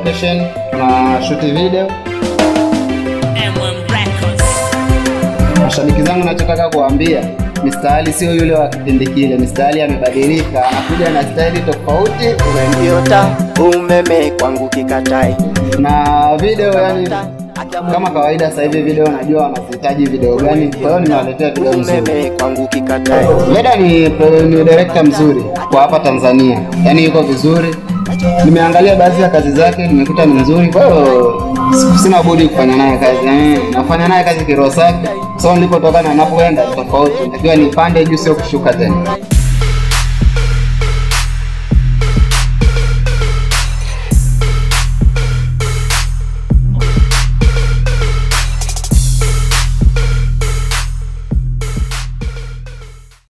location, tuna shoot video. M1 Records. Mashabiki zangu, nachotaka kuambia Mr. Ali sio yule wa kipindi kile. Mr. Ali amebadilika, anakuja na staili tofauti Umendiota umeme kwangu kikatai na video, yani kama kawaida. Sasa hivi video najua wanazihitaji video gani, kwa hiyo nimewaletea video nzuri. umeme kwangu kikatai Leda ni, ni director mzuri kwa hapa Tanzania, yaani yuko vizuri. Nimeangalia baadhi ya kazi zake, nimekuta ni mzuri, kwa hiyo sina budi kufanya naye kazi. Eh, nafanya naye kazi kiroho safi, so nilipotoka na napoenda ni tofauti, takiwa nipande juu, sio kushuka tena.